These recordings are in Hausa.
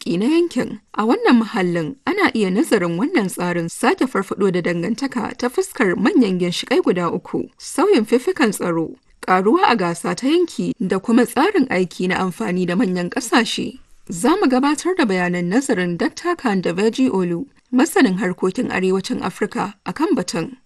arziki na yankin. A wannan muhallin ana iya nazarin wannan tsarin sake farfado da dangantaka ta fuskar manyan ginshiƙai guda uku, sauyin fifikan tsaro, ƙaruwa a gasa ta yanki da kuma tsarin aiki na amfani da manyan ƙasashe. Za mu gabatar da bayanan nazarin Dr. Khan da Veji Olu, masanin harkokin arewacin Afirka a kan batun.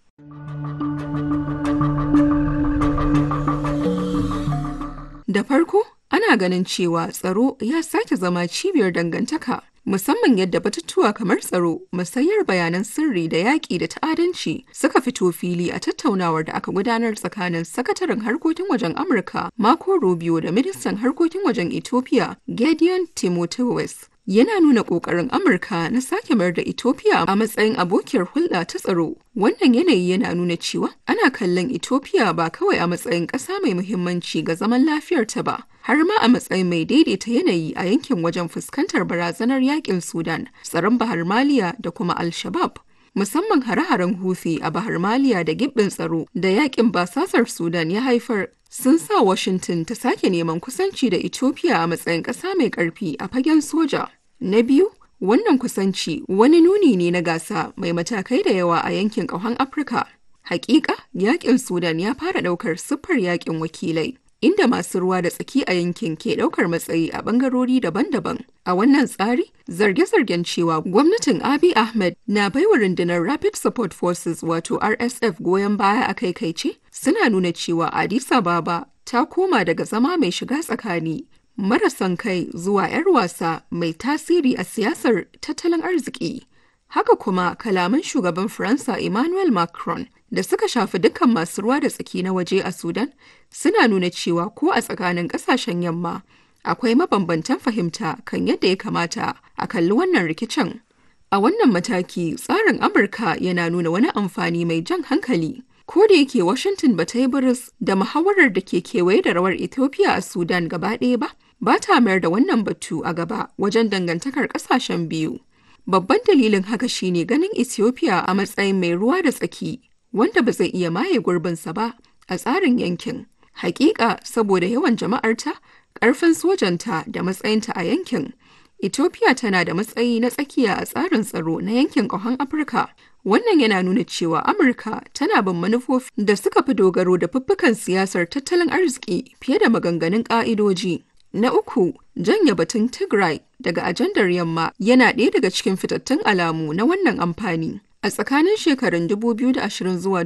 Da farko, ana ganin cewa tsaro ya sake zama cibiyar dangantaka, musamman yadda batutuwa kamar tsaro, musayar bayanan sirri da yaƙi da ta'adanci suka fito fili a tattaunawar da aka gudanar tsakanin sakataren harkokin wajen Amurka Marco Rubio da ministan harkokin wajen Ethiopia Gideon Timotheus. yana nuna ƙoƙarin Amurka na sake mayar da Ethiopia a matsayin abokiyar hulɗa ta tsaro. Wannan yanayi yana nuna cewa ana kallon Ethiopia ba kawai a matsayin ƙasa mai muhimmanci ga zaman lafiyarta ba, har ma a matsayin mai daidaita yanayi a yankin wajen fuskantar barazanar yakin Sudan, tsaron Bahar Maliya da kuma Al-Shabaab. Musamman hare-haren Houthi a Bahar Maliya da gibbin tsaro da yakin basasar Sudan ya haifar sun sa Washington ta sake neman kusanci da Ethiopia a matsayin ƙasa mai ƙarfi a fagen soja. Na biyu, wannan kusanci wani nuni ne na gasa mai matakai da yawa a yankin ƙahon Afirka. Hakika, yakin Sudan ya fara ɗaukar siffar yakin wakilai, inda masu ruwa da tsaki a yankin ke ɗaukar matsayi a ɓangarori daban-daban. A wannan tsari, zarge-zargen cewa gwamnatin Abiy Ahmed na baiwa rundunar Rapid Support Forces wato RSF goyon baya a kaikaice suna nuna cewa Addis Ababa ta koma daga zama mai shiga tsakani marasan kai zuwa 'yar wasa mai tasiri a siyasar tattalin arziki. Haka kuma kalaman shugaban Faransa Emmanuel Macron da suka shafi dukkan masu ruwa da tsaki na waje a Sudan suna nuna cewa ko a tsakanin kasashen yamma akwai mabambantan fahimta kan yadda ya kamata a kalli wannan rikicin. A wannan mataki tsarin Amurka yana nuna wani amfani mai jan hankali. Ko da yake Washington ba ta yi biris da muhawarar da ke kewaye da rawar Ethiopia a Sudan gaba ɗaya ba, ba ta mayar da wannan batu a gaba wajen dangantakar ƙasashen biyu. Babban dalilin haka shine ganin Ethiopia a matsayin mai ruwa da tsaki, wanda ba zai iya maye gurbinsa ba a tsarin yankin. Hakika saboda yawan jama'arta, ƙarfin sojanta da matsayinta a yankin. Ethiopia tana da matsayi na tsakiya a tsarin tsaro na yankin ƙahon Afirka. Wannan yana nuna cewa Amurka tana bin manufofi da suka fi dogaro da fuffukan siyasar tattalin arziki fiye da maganganun ƙa'idoji. Na uku, janye batun Tigray daga ajandar yamma yana ɗaya daga cikin fitattun alamu na wannan amfani. A tsakanin shekarun 2020 zuwa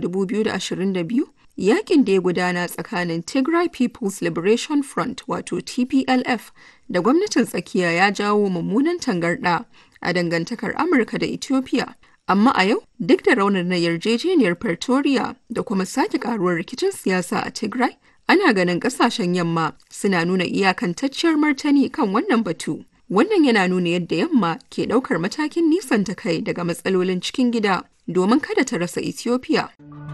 2022, yakin da ya gudana tsakanin Tigray People's Liberation Front wato TPLF da gwamnatin tsakiya ya jawo mummunan tangarɗa a dangantakar Amurka da Ethiopia. Amma a yau, duk da raunin na yarjejeniyar Pretoria da kuma sake karuwar rikicin siyasa a Tigray, ana ganin kasashen yamma suna nuna iyakantacciyar martani kan wannan batu. Wannan yana nuna yadda yamma ke ɗaukar matakin nisanta kai daga matsalolin cikin gida domin kada ta rasa Ethiopia.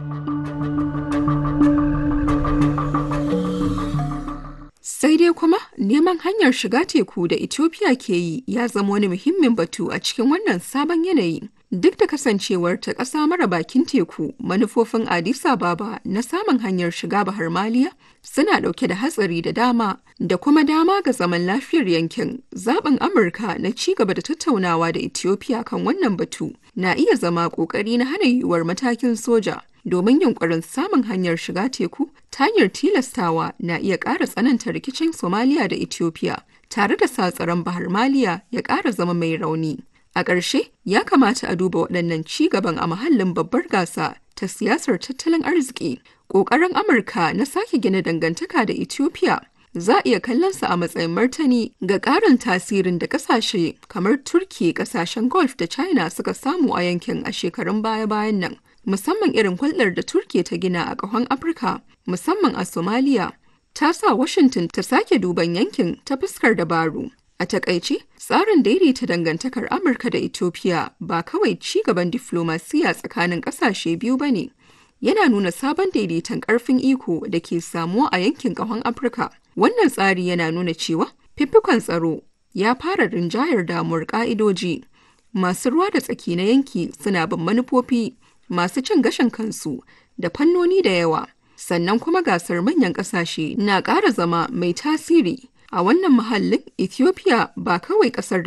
Sai dai kuma neman hanyar shiga teku da Ethiopia ke yi ya zama wani muhimmin batu a cikin wannan sabon yanayi. Duk da kasancewar ta ƙasa mara bakin teku, manufofin Addis Ababa na samun hanyar shiga Bahar Maliya suna ɗauke da hatsari da dama da kuma dama ga zaman lafiyar yankin. Zaɓin Amurka na ci gaba da tattaunawa da Ethiopia kan wannan batu na iya zama ƙoƙari na hana yiwuwar matakin soja. Domin yunkurin samun hanyar shiga teku ta hanyar tilastawa na iya ƙara tsananta rikicin Somalia da Ethiopia, tare da sa tsaron Bahar Maliya ya ƙara zama mai rauni. A ƙarshe, ya kamata a duba waɗannan ci gaban a mahallin babbar gasa ta siyasar tattalin arziki. Ƙoƙarin Amurka na sake gina dangantaka da Ethiopia za a iya kallonsa a matsayin martani ga ƙarin tasirin da ƙasashe kamar Turki, ƙasashen Gulf da China suka samu a yankin a shekarun baya-bayan nan. Musamman irin hulɗar da Turki ta gina a ƙahon Afirka, musamman a Somalia, ta sa Washington ta sake duban yankin ta fuskar dabaru. A takaice, tsarin daidaita dangantakar Amurka da Ethiopia ba kawai ci gaban diflomasiya tsakanin ƙasashe biyu ba ne. Yana nuna sabon daidaiton ƙarfin iko da ke samuwa a yankin ƙahon Afirka. Wannan tsari yana nuna cewa fifikon tsaro ya fara rinjayar damuwar ƙa'idoji. Masu ruwa da tsaki na yanki suna bin manufofi masu cin gashin kansu da fannoni da yawa. Sannan kuma gasar manyan ƙasashe na ƙara zama mai tasiri. A wannan muhallin Ethiopia ba kawai ƙasar